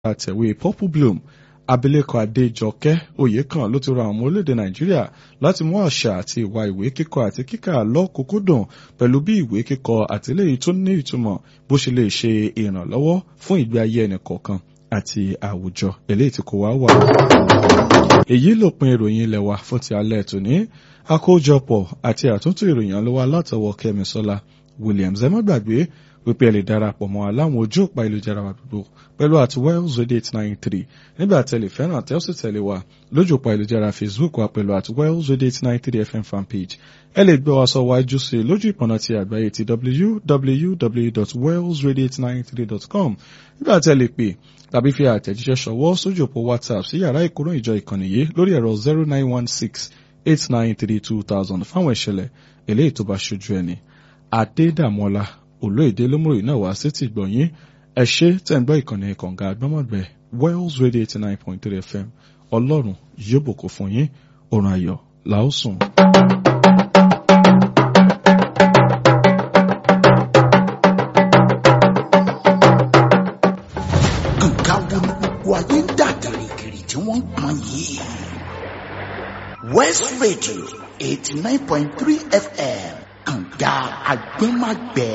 àtẹ̀wé purple bloom abilékọ adéjọkẹ́ oyèkán ló ti rọ àwọn ọmọ orílẹ̀-èdè nàìjíríà láti mú àṣà àti ìwà ìwé kíkọ àti kíkà lọ́kùnkúndùn pẹ̀lú bí ìwé kíkọ àtìlẹ́yìn tó ní ìtumọ̀ bó ṣe lè ṣe ìrànlọ́wọ́ fún ìgbé ayé ẹnìkọ̀ọ̀kan àti àwùjọ eléyìí tí kò wá wà. èyí lópin ìròyìn ilẹ̀ wa fún ti alẹ́ tòní àkójọpọ̀ àti àtúntò ìròyìn ọlọ́wọ́ látọwọ́ kẹ́misọ́lá williams ẹ má gbàgbé wípé ẹ lè darapọ̀ mọ́ aláwọn ojú òpá ìlújára wa gbogbo pẹ̀lú àti wells radio eight nine three nígbà tẹ̀lé fẹ́ràn tẹ́ ó sì tẹ̀lé wa lójú òpá ìlújára facebook wa pẹ̀lú àti wells radio eight nine three fm fanpage ẹ lè gbé wa sọ wájú sí i lójú ìpọ̀nà ti àgbáyé ti www.wellsradio893.com nígbà tẹ́ lè pè tàbí fi àtẹ̀jíṣẹ́ ṣọwọ́ sójú òpó whatsapp sí yàrá ìkóró ìjọ ìkànnì yìí lórí ẹ̀rọ zero nine one six eight nine three two thousand fáwọn ìṣẹ̀lẹ̀ eléyìí tó bá ṣojú ẹni adédàmọ́lá olóyèdè lómùròyìn náà wá sí ti gbọ̀nyìn ẹ ṣé tẹ̀ ń gbọ́ ìkànnì kànga àgbọ́mọ̀gbẹ́ wells radio eighty nine point three fm ọlọ́run yóò bùkún fún yín òrùn ayọ̀ làásùn. nǹkan wo ni gbogbo ayé ń dà gìrìgìrì tí wọ́n ń pọn yìí. west radio eighty nine point three fm kànga àgbẹ̀màgbẹ̀.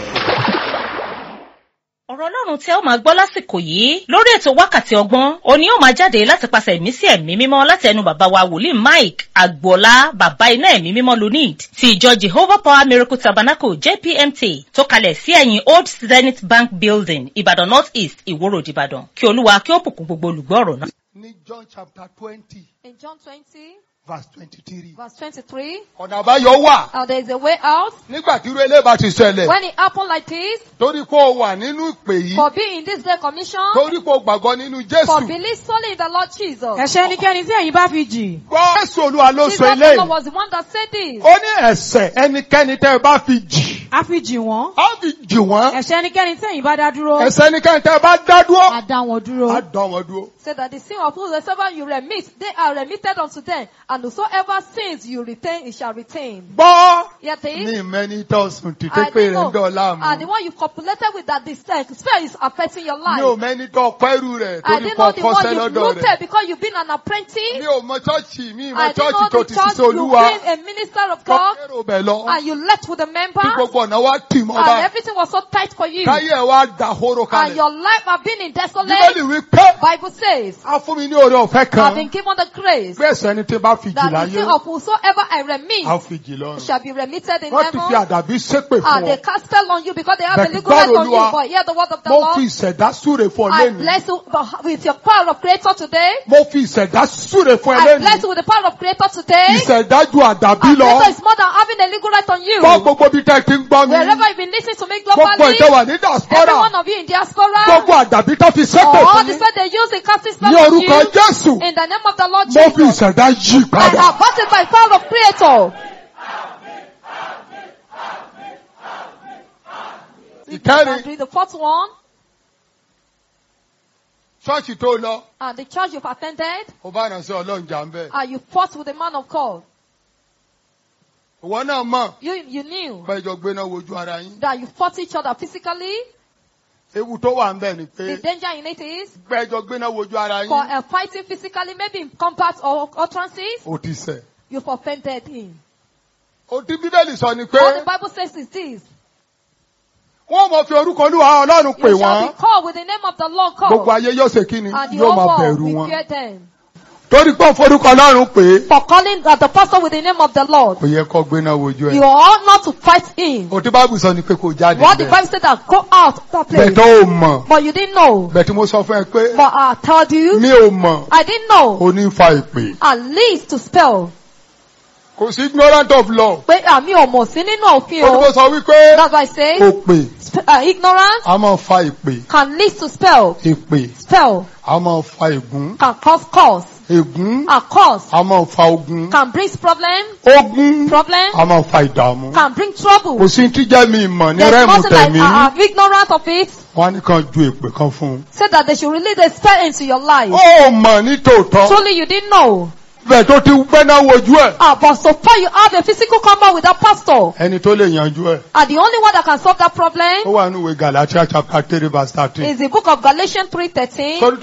ọ̀rọ̀ ọlọ́run tí ẹ ó máa gbọ́ lásìkò yìí lórí ètò wákàtí ọgbọ́n òní ó máa jáde láti pàṣẹ ẹ̀mí sí ẹ̀mí mímọ́ láti ẹnu bàbá wa wòlíì mike agboola bàbá iná ẹ̀mí mímọ́ lunid ti ìjọ jehovah power miracle tabernacle jpmt tó kalẹ̀ sí ẹ̀yìn old zenith bank building ìbàdàn north east ìwòrò ìbàdàn kí olúwa kí ó bùkún gbogbo olùgbọ́ ọ̀rọ̀ náà. ní john chapter twenty In John 20, verse twenty-three. verse 23, ọ̀nà àbáyọ wà uh, there is a way out. nígbà tí irú eléyìí bá ti ṣẹlẹ̀ When it happened like this, torí pé o wà nínú ìpè yìí for being in this day commission, torí pé o gbàgbọ́ nínú for jésù believe solely in the Lord Jesus. ẹ̀ṣẹ̀ ẹnikẹ́ni tí ẹ̀yin bá fi jì. gbọ́ jésù olúwa ló Jesus sọ Lord eléyìí was the one that said this. ó ní ẹ̀ṣẹ̀ ẹnikẹ́ni tẹ́ ẹ bá fi jì a fi jì wọ́n. á fi jì wọ́n ẹ̀ṣẹ̀ ẹnikẹ́ni tí ẹ̀yin bá dá dúró. ẹ̀ṣẹ̀ ẹnikẹ́ni tẹ́ ẹ bá dá dúró a dá wọn dúró. á dán wọn dúró. Said that the sin of whosoever you remit, they are remitted unto them, and whosoever sins you retain, it shall retain. gbọ́ Yet ní this, ìmẹ́ni tó sùn títí I pé don't rẹ̀ ń dọ̀ know. And the láàmú one you copulated with that the spell is affecting your mi life. ò mẹ́ni tó pẹ́rù rẹ̀ I torí didn't kọ́ know the one kọ́sẹ́ you lọ́dọ̀ rẹ̀ rooted because you've been an apprentice. mi ò mọ chọ́ọ̀chì mi ì mọ I didn't chọ́ọ̀chì know tó the ti church ṣiṣẹ́ you've olúwa been a minister of kọ́ God kérò bẹ̀ lọ and you left with a member kí gbogbo ọ̀nà wa tì mọ́ and bá everything was so tight for you káyé ẹ̀ wá da horo and kalẹ̀. your life have been in bíbélì desolate. wí pé Bible says, a fún mi ní oore ọ̀fẹ́ I've kan been given the grace pé ẹ̀ṣẹ̀ ẹni tí bá fi jì that the láyé sin of whosoever I remit a fi jì lọ́run. shall be remitted in wọ́n ti fi heaven. àdàbí ṣépè fún And they ọ. cast spell on you because they have a Bẹ̀kì legal right gbọ́rọ̀ on you. Olúwa. But hear the word of the mo Lord. fi ìṣẹ̀dá súre fún ẹ I lẹ́nu. bless you with your power of creator today. mo fi ìṣẹ̀dá súre fún ẹ I bless lẹ́nu. you with the power of creator today. ìṣẹ̀dá ju àdàbí And lọ. creator is more than having a legal right on you. gbọ́ gbogbo bí tẹ́ ti ń gbọ́ mi. Wherever you've been listening to me gbogbo globally, ìjọ wà ní every diaspora. one of you in diaspora, gbogbo àdàbí tó fi ṣépè all fún the mi. spell they use in casting spell ní on orúkọ you, Jésù in the name of the Lord mo fi Jesus, ìṣẹ̀dá yí I padà. have got it by power of creator. ìkẹrin And the fourth one, ṣọ́ọ̀ṣì tó lọ and the church you've attended, ó bá ìrànṣẹ́ ọlọ́run jà ń bẹ̀. and you fought with the man of God. ìwọ náà mọ̀ You, you knew pẹ́jọ gbéná wojú ara yín. that you fought each other physically. ewu tó wà ń bẹ̀ ni pé The danger in it is pẹ́jọ gbéná wojú ara for yín. uh, fighting physically, maybe in combat or utterances, ó ti ṣẹ̀. you've offended him. ó ti bíbélì sọ ni What the pé Bible says is this. wọ́n mọ̀ fi orúkọ olúwa ọlọ́run pè You shall wọ́n. be called with the name of the Lord gbogbo called. ayé yóò ṣe kí ni And the yóò whole máa world bẹ̀rù will wọn. fear them. torí pé ó forúkọ ọlọ́run pè é. For calling uh, the pastor with the name of the Lord. kò yẹ kó gbéná wojú You ẹ̀. ought not to fight him. òtí báàbù sọ ni pé kò jáde What the bẹ́ẹ̀. Bible said that go out of that place. bẹ̀tọ̀ ò mọ̀ But you didn't know. bẹ̀tí mo sọ fún ẹ pé But I told you, mi ò mọ̀ I didn't know. ó ní fa ìpè. At least to spell. kò sí ignorant of law. Pé àmì ọmọ sí nínú òfin ó ní mo o. sọ wípé That's why I say kò pè sp- uh, ignorance a máa fa ìpè. can lead to spell. ìpè Spell a máa fa ègún. can cause cause. ègún A cause a máa fa ogun. can bring problem. ogun Problem a máa fa ìdààmú. can bring trouble. kò sí tí jẹ́ mi ìmọ̀ ní There's rẹ́ẹ̀mù nothing like tẹ̀mí. uh, uh, ignorant of it. wọ́n á ní kan ju èpè kan fún un. Say that they should release a spell into your life. ó mọ̀ ní tòótọ́. Truly you didn't know. bẹ́ẹ̀ tó ti gbẹ́ná wojú ẹ̀ Ah, but so far you have a physical combat with that pastor. ẹni tó lè yanjú ẹ̀ And the only one that can solve that problem ó wà nínú ìwé Galatia chapter three verse thirteen. is the book of Galatians 3.13. torí